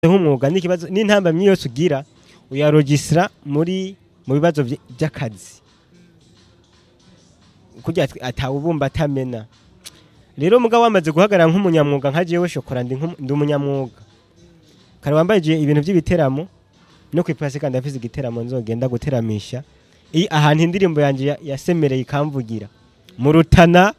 nk'umwuga n'ikibazo n'intambamyi yose ugira uyarogisira muri mu bibazo vy- vy'akazi kugira ati- atawubumba atamena rero mugabo wamaze guhagarara nk'umunyamwuga nka jewe shokora ndi nk'umu- ndi umunyamwuga kare wambajije ibintu by'ibiteramo no kwipasi kandi afise igiteramo nzogenda guteramisha i ahantu indirimbo yanje ya- yasemereye ikamvugira mu rutana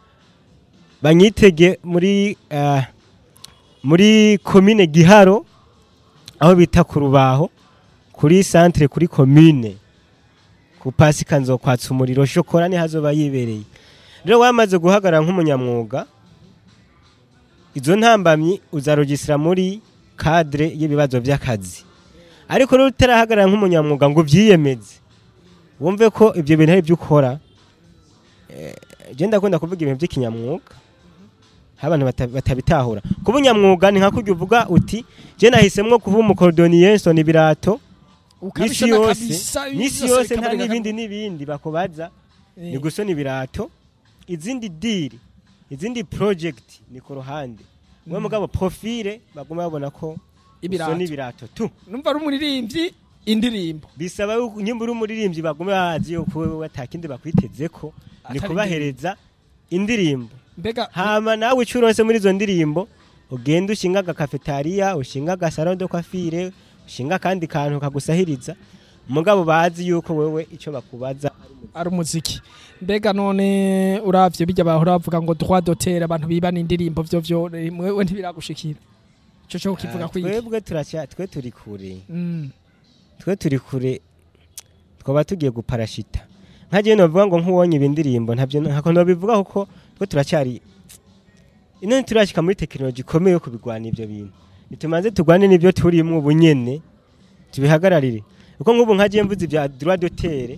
banyitege muri ah, muri komine giharo aho bita ku rubaho kuri centre kuri komine ku pasika nzokwatsa umuriro shokora ni hazoba yibereye rero wamaze guhagarara nk'umunyamwuga izo ntambamyi uzarogisira muri cadre y'ibibazo by'akazi ariko rero utarahagarara nk'umunyamwuga ngo ubyiyemeze wumve ko ibyo bintu ari byo ukora eh, je ndakunda kuvuga ibintu by'ikinyamwuga aho abantu bata- batabitahura kuba unyamwuga ni nka kurya uvuga uti je nahisemwo kuba umukorodoniye nsona ibirato n'isi ukabishona yose kabisa n'isi byose yose nta bikabareka n'ibindi n'ibindi bakubaza Eh, ni gusona ibirato izindi diri izindi project ni ku ruhande we mugabo profile baguma babona ko Ibirato. usona ibirato tu numva ari umuririmbyi indirimbo bisaba yuko nyimba uri umuririmbyi bagume bazi yuko wewe atakindi bakwitezeko ni Atari kubahereza indirimbo mbega hama nawe icyo uronse muri izo ndirimbo ugenda ushinga agakafetariya ushinga agasaro de kwafire ushinga akandi kantu kagusahiriza mugabo bazi yuko wewe icyo bakubaza ari umuziki mbega none uravye bijya bahora bavuga ngo droit d'auteur abantu bibana indirimbo vyo vyo mwewe ntibiragushikira ico cyo kivuga Ah, kwiki twebwe turacya twe turi kure Mm. twe turi kure twaba tugiye guparashita nkagiye novuga ngo nk'uwonye ibi ndirimbo ntabyo ntako nobivuga kuko twe turacyari ino ntiturashika muri tekinoloji ikomeye yo kubigwana ivyo bintu nitumanze tugwane n'ibyo turimwo ubu nyene tubihagararire kuko nk'ubu nkagiye mvuze ibya droit d'auteur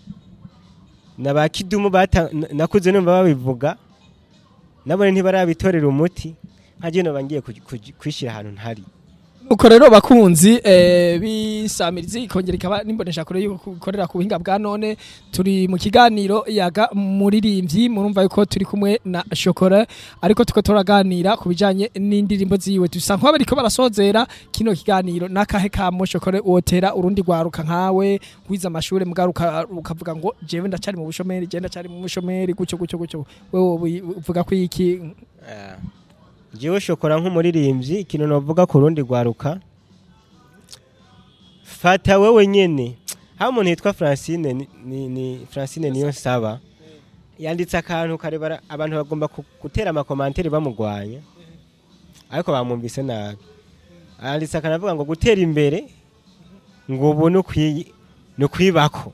na ba kidumu bata n- nakuze numva babivuga nabone ntibarabitorera umuti nkagiye noba ngiye kuj- kuj- kwishira ahantu ntari uko rero bakunzi eh, bisamirizi ikongera ikaba nimbonesha kure yuko ikorera ku buhinga bwa none turi mu kiganiro yaga muririmbyi murumva yuko turi kumwe na shokora ariko tuko turaganira ku bijanye n'indirimbo ziwe dusa nk'aho bariko barasozera kino kiganiro n'akahe kamo shokore wotera urundi rwaruka nkawe wize amashure mugaruka ukavuga ngo jewe ndacari mu bushomeri je ndacari mu bushomeri gucyo gucyo gucyo wewe uvuga ko iki Ah. Jewe shokora nk'umuririmbyi ikintu novuga ku rundi rwaruka fata wewe nyene aho umuntu yitwa Francine ni, ni, ni Francine niyo saba yanditse akantu karebara abantu bagomba ku- gutera amakomantere bamugwanya ariko bamwumvise nabi yanditse akantu avuga ngo gutera imbere ngo ubu ni ukwi- ni ukwibako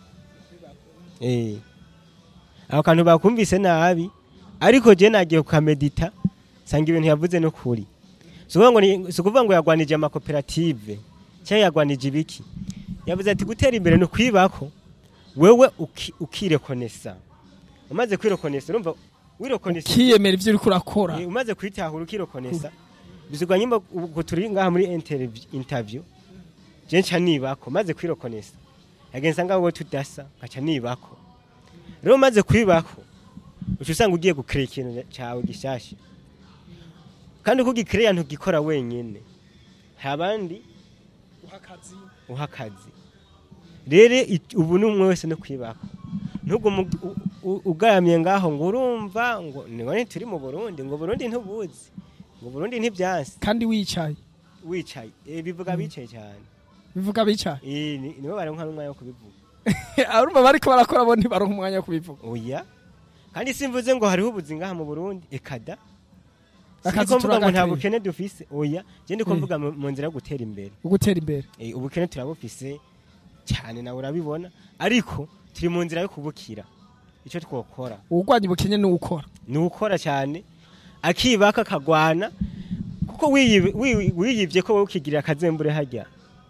eh ako kantu bakumvise nabi ariko je nagiye kukamedita sanga ibintu yavuze no kuri si ukuvuga ngo ni- si ukuvuga ngo yagwanije amakoperative cyangwa yagwanije ibiki yavuze ati gutera imbere ni ukwibako wewe uki- ukirekonesa umaze kwirekonesa urumva wirekonesa kiyemera ivyo uriko urakora Eh, umaze kwitahura ukirekonesa bizigwa nyimba ubwo turi ngaha muri interview- interview je nca nibako maze kwirekonesa yagenza ngaho wowe tudasa nkaca nibako rero umaze kwibako uca usanga ugiye gukira ikintu cyawe gishasha kandi uko ugikiriya ntugikora wenyine hari abandi uha akazi rero i- ubu ni umwe wese no kwibako ntugume u- u- ugaramye ngaho ngo urumva ngo nibone turi mu burundi ngo burundi ntubuzi ngo burundi ntibyansi kandi wicaye wicaye Eh, bivuga bicaye cyane bivuga bicaye Eh, ni- nibo baronka n'umwanya wo kubivuga arumva bariko barakora bo ntibaronka umwanya wo kubivuga oya kandi simvuze ngo hariho ubuzi ngaha mu burundi ekada Akazi Siniko mvuga ngo nta turagakwiye. bukene dufise oya je ndiko Eh. mvuga mu mu nzira yo gutera imbere ugutera imbere Eh, ubukene turabufise cyane nawe urabibona ariko turi mu nzira yo kubukira icyo twokora uwurwanya ubukene ni uwukora ni ukora cyane akibaka akagwana kuko wiyibe- wi- wiyibye ko wowe ukigirira akazembure hajya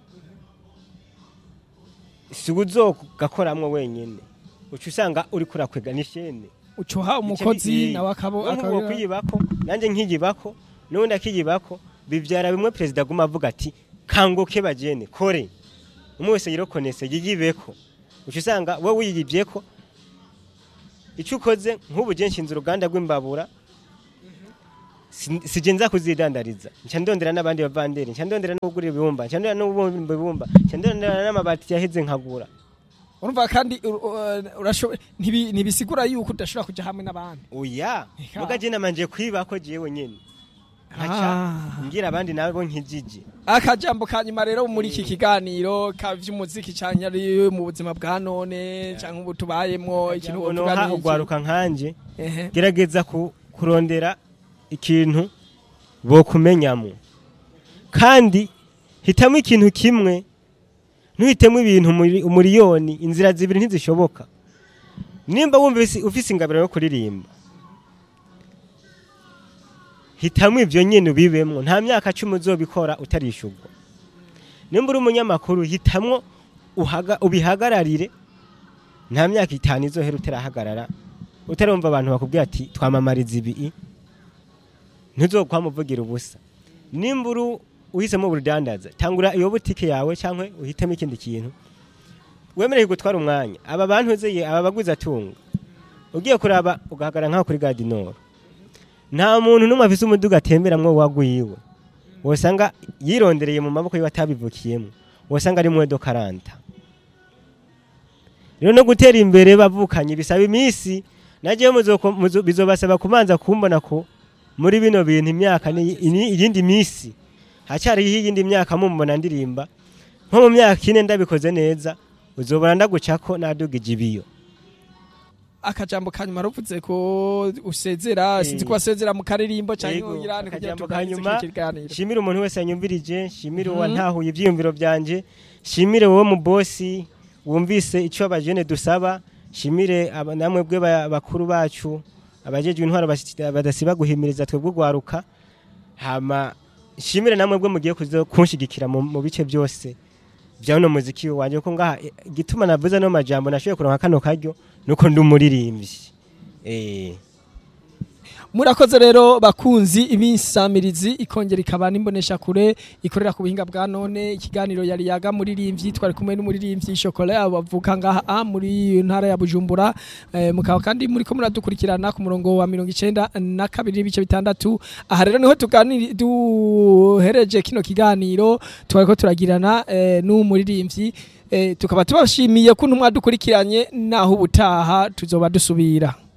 si uzogakoramwo wenyine uca usanga uri kurakwega n'ishene ucuha umukozi nawe akabo akabo akabira kwiyibako nanjye nkiyibako n'ubundi akiyibako bibyara bimwe perezida aguma avuga ati kanguke bagene kore umwe wese yirokonese yiyibeko uca usanga wowe wiyibyeko icyo ukoze nk'ubu je nshinze uruganda rw'imbabura si- sije nza kuzidandariza nca ndondera n'abandi bavanderi nca ndondera no kugura ibibumba nca ndondera no kubumba ibibumba nca ndondera n'amabati yaheze nkagura urumva kandi ur- ur- urashoboye ntibi- ntibisigura yuko udashobora kuja hamwe n'abandi oya Eka. muga je namanje kwiba ko jewe nyene nkaca Ah. ngira abandi nabo nkijiji akajambo ka nyuma rero muri iki kiganiro ka vy'umuziki canke ari mu buzima bwa none canke ubu tubayemwo ikintu wovuga noha ni iki? ugwaruka nkanje Ehe. gerageza ku- kurondera ikintu bokumenyamo kandi hitamo ikintu kimwe ntuhitemo ibintu muri- umuriyoni inzira zibiri ntizishoboka nimba wumva isi- ufise ingabiro yo kuririmba hitamo ivyo nyene ubibemwo nta myaka cumi uzobikora utarishurwa nimba uri umunyamakuru hitamwo uhaga- ubihagararire nta myaka itanu izohera utarahagarara utarumva abantu bakubwira ati twamamariza ibi ntuzokwamuvugira ubusa nimba uri uhisemo ubudandaza tangura iyo butike yawe cyangwa uhitemo ikindi kintu wemereye gutwara umwanya aba bantu uzeye aba baguzi atunga ugiye kuraba ugahagarara nk'aho kuri gadinoro nta muntu n'umwe afise umuduga atemberamwo wagwiwe wosanga yirondereye mu maboko yiwe atabivukiyemo wosanga ari mwedo karanta rero no gutera imbere bavukanye bisaba iminsi nagiye muzoko- muzo- bizobasaba kubanza kumbona ko muri bino bintu imyaka ni ini- iyindi minsi hacyariho iyindi myaka mumbona ndirimba nko mu myaka ine ndabikoze neza uzobona ndagucako nadugije ibiyo akajambo ka nyuma ruvuze ko usezera Eh. sinzi ko wasezera mu karirimbo canke Yego, uyirane kugira akajambo tuganirize ka nyuma, kino kiganiro shimire umuntu wese yanyumvirije shimire Mhm. uwantahuye ibyiyumviro byanje shimire wowe mu bosi wumvise icyo abajene dusaba shimire aba- namwe bwe ba- bakuru bacu abajejwe intwaro basi- badasiba guhimiriza twebwe ugwaruka hama shimire namwe bwe mugiye kuzo kunshigikira mu mu bice byose bya uno muziki wanje ko ngaha eh, igituma navuze no majambo nashoboye kuronka kano karyo nuko ndi umuririmbyi eh murakoze rero bakunzi ibisamirizi ikongera ikaba n'imbonesha kure ikorera ku buhinga bwa none ikiganiro yari yaga muririmbyi twari kumwe n'umuririmbyi shokora bavuka ngaha a muri ntara ya Bujumbura eh, mukaba kandi muri ko muradukurikirana ku murongo wa mirongo icenda na kabiri n'ibice bitandatu aha rero niho tuganiri duhereje kino kiganiro twariko turagirana eh, n'umuririmbyi eh, tukaba tubashimiye ko ntumwa dukurikiranye naho ubutaha tuzoba dusubira